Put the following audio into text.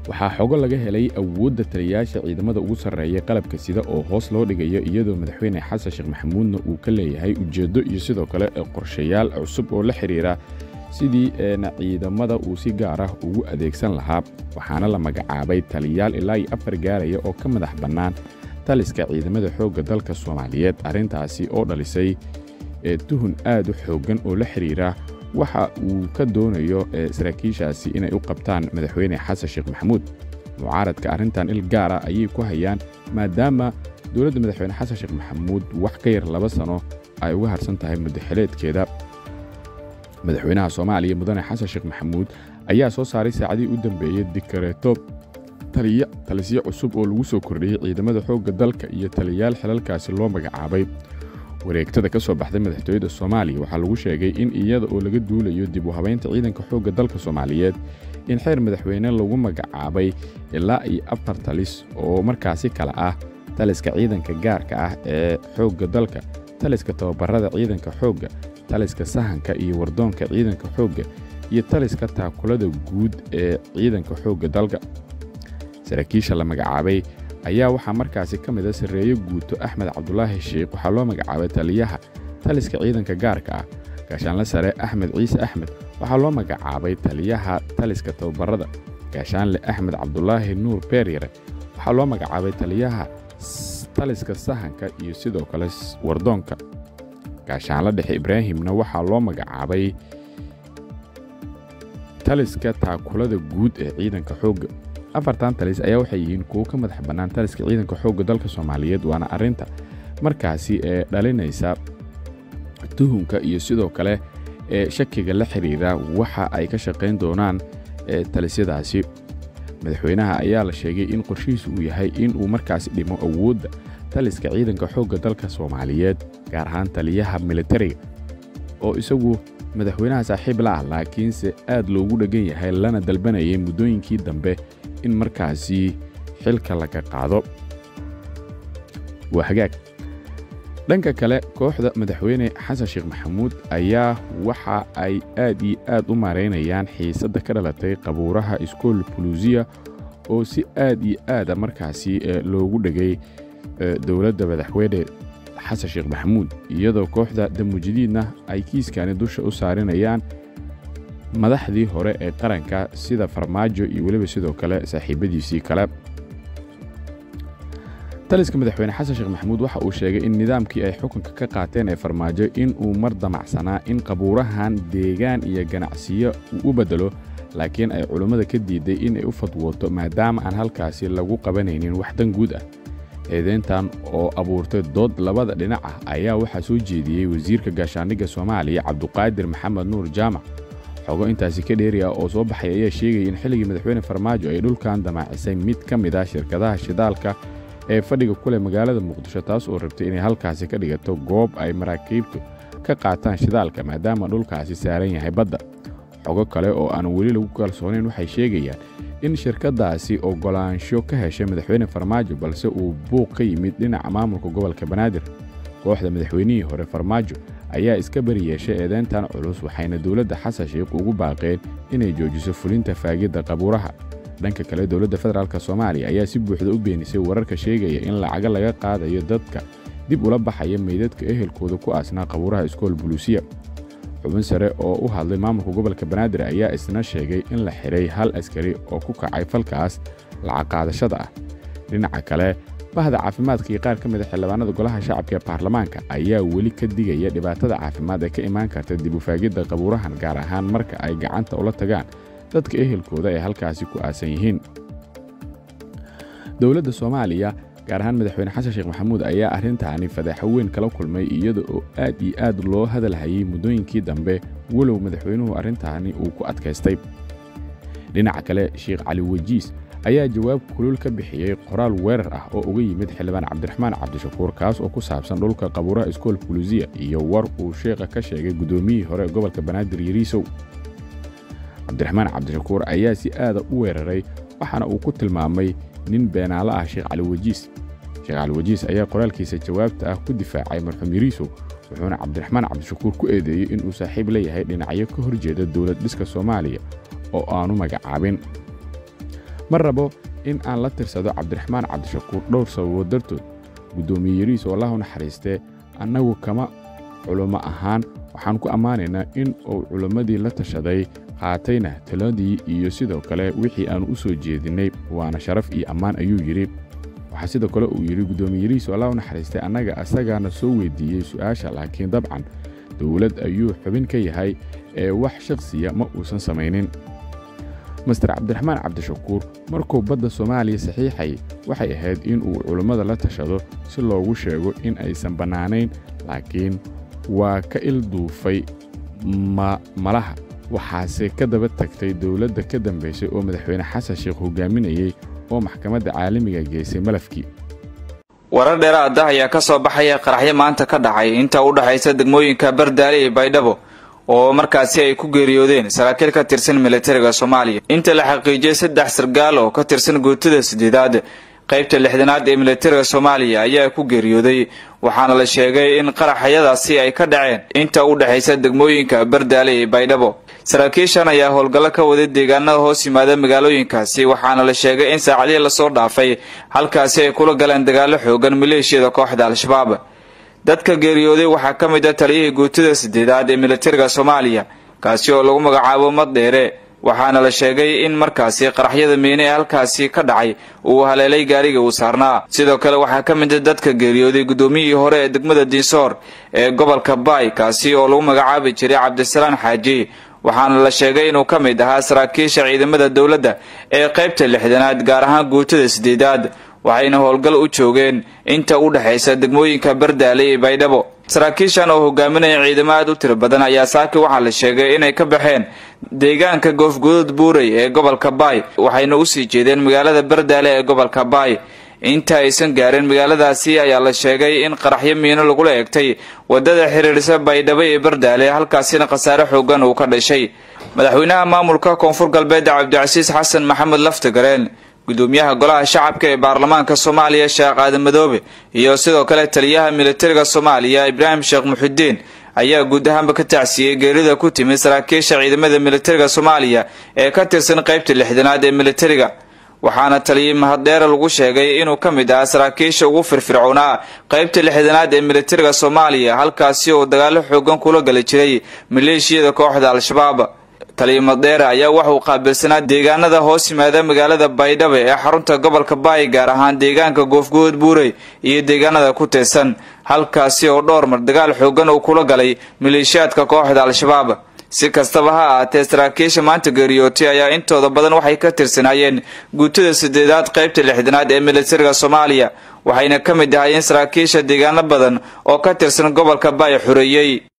waxaa xogo laga helay awoodda taliyayaasha ciidamada ugu sarreeya qalabka sida oo hoos loo dhigayo iyadoo madaxweyne xasan sheekh maxamuudna uu ka leeyahay ujeeddo iyo sidoo kale qorshayaal cusub oo la xidhiira sidii ciidamada uu si gaar ah ugu adeegsan lahaa waxaana la magacaabay taliyayaal ilaa iyo afar gaaraya oo ka madax bannaan taliska ciidamada xoogga dalka soomaaliyeed arrintaasi oo dhalisay tuhun aad u xooggan oo la xidhiira waxa uu ka doonayo saraakiishaasi inay u qabtaan madaxweyne xasan sheekh maxamuud mucaaradka arrintan il gaara ayay ku hayaan maadaama dowladda madaxweyne xasan sheekh maxamuud wax ka yar laba sano ay uga harsan tahay muddaxileedkeeda madaxweynaha soomaaliya mudane xasan sheekh maxamuud ayaa soo saaray saacadihii u dambeeyey dikareeto taliya talisyo cusub oo lagu soo kordhiyey ciidamada xoogga dalka iyo taliyayaal xilalkaasi loo magacaabay wareegtada ka soo baxday madaxtooyada soomaaliya waxaa lagu sheegay in iyada oo laga duulayo dib u habaynta ciidanka xoogga dalka soomaaliyeed in xeer madaxweyne lagu magacaabay ilaa iyo afar talis oo markaasi kale ah taliska ciidanka gaarka ah ee xoogga dalka taliska tababarada ciidanka xoogga taliska sahanka iyo wardoonka ciidanka xoogga iyo taliska taakulada guud ee ciidanka xoogga dalka saraakiisha la magacaabay ayaa waxaa markaasi ka mid a sarreeye guuto axmed cabdulaahi sheikh waxaa loo magacaabay taliyaha taliska ciidanka gaarka ah gaashaanle sare axmed ciise axmed waxaa loo magacaabay taliyaha taliska tababarada gaashaanle axmed cabdulaahi nuur beeryare waxaa loo magacaabay taliyaha taliska sahanka iyo sidoo kale wardoonka gaashaanle dhexe ibraahimna waxaa loo magacaabay taliska taakulada guud ee ciidanka xoogga afartan talis ayaa waxay yihiin kuwo ka madax bannaan taliska ciidanka xoogga dalka soomaaliyeed waana arrinta markaasi ee dhalinaysa tuhunka iyo sidoo kale ee shakiga la xidhiira waxa ay ka shaqayn doonaan talisyadaasi madaxweynaha ayaa la sheegay in qorshihiisu uu yahay in uu markaasi dhimo awoodda taliska ciidanka xoogga dalka soomaaliyeed gaar ahaan taliyaha militariga oo isagu madaxweynaha saaxiib la ah laakiinse aad loogu dheggan yahay lana dalbanayay muddooyinkii dambe in markaasi xilka laga qaado waa hagaag dhanka kale kooxda madaxweyne xasan sheekh maxamuud ayaa waxa ay aad iyo aad u maaraynayaan xiisadda ka dhalatay qabuuraha iskool buluusiya oo si aad iyo aada markaasi loogu dhegay dowladda madaxweyne xasan sheekh maxamuud iyadoo kooxda damujidiidna ay kiiskani dusha u saarinayaan madaxdii hore ee qaranka sida farmaajo iyo weliba sidoo kale saaxiibadiisii kale taliska madaxweyne xasan sheekh maxamuud waxa uu sheegay in nidaamkii ay xukunka ka qaateen ee farmaajo in uu mar damacsanaa in qabuurahan deegaan iyo ganacsiyo uu u beddelo laakiin ay culummada ka diiday in ay u fadwooto maadaama aan halkaasi lagu qabanaynin wax dan guud ah eedeyntan oo abuurtay dood labada dhinac ah ayaa waxaa soo jeediyey wasiirka gaashaandhigga soomaaliya cabduqaadir maxamed nuur jaamac xogo intaasi ka dheeriya oo soo baxay ayaa sheegaya in xilligii madaxweyne farmaajo ay dhulkan damaacisay mid ka mid ah shirkadaha shidaalka ee fadhiga ku leh magaalada muqdisho taas oo rabtay inay halkaasi ka dhigato goob ay maraakiibtu ka qaataan shidaalka maadaama dhulkaasi saaran yahay badda xogo kale oo aan weli lagu kalsoonayn waxay sheegayaan in shirkaddaasi oggolaansho ka heshay madaxweyne farmaajo balse uu buuq ka yimid dhinaca maamulka gobolka banaadir kooxda madaxweynihii hore farmaajo ayaa iska bari yeeshay eedeyntan culus waxayna dowladda xasan sheikh ugu baaqeen inay joojiso fulinta faagidda qabuuraha dhanka kale dowladda federaalk soomaaliya ayaa si buuxda u beenisay wararka sheegaya in lacago laga qaadayo dadka dib ula baxaya meydadka ehelkooda ku aasnaa qabuuraha iskool buluusiya xubin sare oo u hadlay maamulka gobolka banaadir ayaa isna sheegay in la xidhay hal askari oo ku kacay falkaas lacag qaadashada ah dhinaca kale bahda caafimaadka iyo qaar ka mid a xildhibaanada golaha shacabka ee baarlamaanka ayaa weli ka digaya dhibaatada caafimaad ee ka imaan karta dib u faagidda qabuurahan gaar ahaan marka ay gacanta ula tagaan dadka ehelkooda ay halkaasi ku aasan yihiin dowladda soomaaliya gaar ahaan madaxweyne xasan sheekh maxamuud ayaa arrintaani fadeexo weyn kala kulmay iyada oo aad iyo aad loo hadalhayay muddooyinkii dambe walow madaxweynuhu arrintaani uu ku adkaystay dhinaca kale sheekh cali wajiis ayaa jawaab kulul ka bixiyey qoraal weerar ah oo uga yimid xildhibaan cabdiraxmaan cabdishakuur kaas oo ku saabsan dhulka qabuuraha iskool buluusiya iyo war uu sheekha ka sheegay guddoomiyihii hore gobolka banaadir yariisow cabdiraxmaan cabdishakuur ayaa si aada u weeraray waxaana uu ku tilmaamay nin beenaalo ah sheekh cali wajiis sheekh cali wajiis ayaa qoraalkiisa jawaabta ah ku difaacay marxuum yariisow wuxuuna cabdiraxmaan cabdishakuur ku eedeeyey inuu saaxiib leeyahay dhinacyo ka horjeeda dowlad dhiska soomaaliya oo aanu magacaabin ma rabo in aan la tirsado cabdiraxmaan cabdishakuur dhowr sababood dartood guddoomiye yariis oo allahu naxariistee annagu kama culummo ahaan waxaan ku ammaanaynaa in uu culimmadii la tashaday qaatayna taladii iyo sidoo kale wixii aannu u soo jeedinnay waana sharaf iyo ammaan ayuu yidhi waxaa sidoo kale uu yidhi guddoomiye yariis oo allah u naxariistay annaga asagaana soo weyddiiyey su'aasha laakiin dabcan dowlad ayuu xubin ka yahay ee wax shakhsiya ma uusan samaynin master cabdiraxmaan cabdishakuur markuu badda soomaaliya saxiixay waxay ahayd in uu culummada la tashado si loogu sheego in aysan bannaanayn laakiin waa ka ilduufay malaha waxaase ka daba tagtay dowladda ka dambaysay oo madaxweyne xasan sheekh hogaaminayey oo maxkamadda caalamiga geysay malafkii warar dheeraada ayaa ka soo baxaya qaraxyo maanta ka dhacay inta u dhexaysa degmooyinka bardaale iyo baydhabo oo markaasi ay ku geeriyoodeen saraakiil ka tirsan militariga soomaaliya inta la xaqiijiyey saddex sargaal oo ka tirsan guutada sideedaad qaybta lixdanaad ee militariga soomaaliya ayaa ku geeriyooday waxaana la sheegay in qaraxyadaasi ay ka dhaceen inta u dhexaysa degmooyinka bardaale iyo baydhabo saraakiishan ayaa howlgallo ka waday deegaanada hoos yimaada magaalooyinkaasi waxaana la sheegay in saacadihii lasoo dhaafay halkaasi ay kula galeen dagaallo xoogan maleeshiyada kooxda al-shabaab dadka geeriyooday waxaa ka mid a taliyihii guutada sideedaad ee militariga soomaaliya kaasi oo lagu magacaabo maddheere waxaana la sheegay in markaasi qaraxyada miine ee halkaasi ka dhacay uu haleelay gaariga uu saarnaa sidoo kale waxaa ka mid a dadka geeriyooday guddoomiyihii hore ee degmada diinsoor ee gobolka baay kaasi oo lagu magacaabi jiray cabdisalaan xaaji waxaana la sheegay inuu ka mid ahaa saraakiisha ciidamada dowladda ee qaybta lixdanaad gaar ahaan guutada sideedaad waxayna howlgal u joogeen inta u dhexaysa degmooyinka bardaale iyo baydhabo saraakiishan oo hogaaminaya ciidamo aad u tiro badan ayaa saaki waxaa la sheegay inay ka baxeen deegaanka goofguduud buurey ee gobolka baay waxayna usii jeedeen magaalada bardaale ee gobolka baay inta aysan gaarin magaaladaasi ayaa la sheegay in qaraxyo miino lagula egtay wadada xiriirisa baydhabo iyo bardaale halkaasina khasaare xoogan uu ka dhashay madaxweynaha maamulka koonfur galbeed cabdicasiis xasan maxamed laftagareen gudoomiyaha golaha shacabka ee baarlamaanka soomaaliya sheekh aadan madoobe iyo sidoo kale taliyaha militariga soomaaliya ibraahim sheekh muxudiin ayaa guud ahaanba ka tacsiyey geerida ku timid saraakiisha ciidamada militariga soomaaliya ee ka tirsan qaybta lixdanaad ee militariga waxaana taliyey mahaddeere lagu sheegay inuu ka mid ahaa saraakiisha ugu firfircoonaa qaybta lixdanaad ee militariga soomaaliya halkaasi oo dagaallo xoogan kula gali jiray maleeshiyada kooxda al-shabaab taliya madheere ayaa waxauu qaabilsanaa deegaanada hoos yimaada magaalada baydhabo ee xarunta gobolka baay gaar ahaan deegaanka goofguud buurey iyo deegaanada ku teesan halkaasi oo dhowr mar dagaal xoogan uu kula galay maleeshiyaadka kooxda al-shabaab si kastaba ha ahaatee saraakiisha maanta geeriyootay ayaa intooda badan waxay ka tirsanaayeen guutada sideedaad qaybta lixdanaad ee militariga soomaaliya waxayna ka mid ahaayeen saraakiisha deegaano badan oo ka tirsan gobolka baay xoreeyey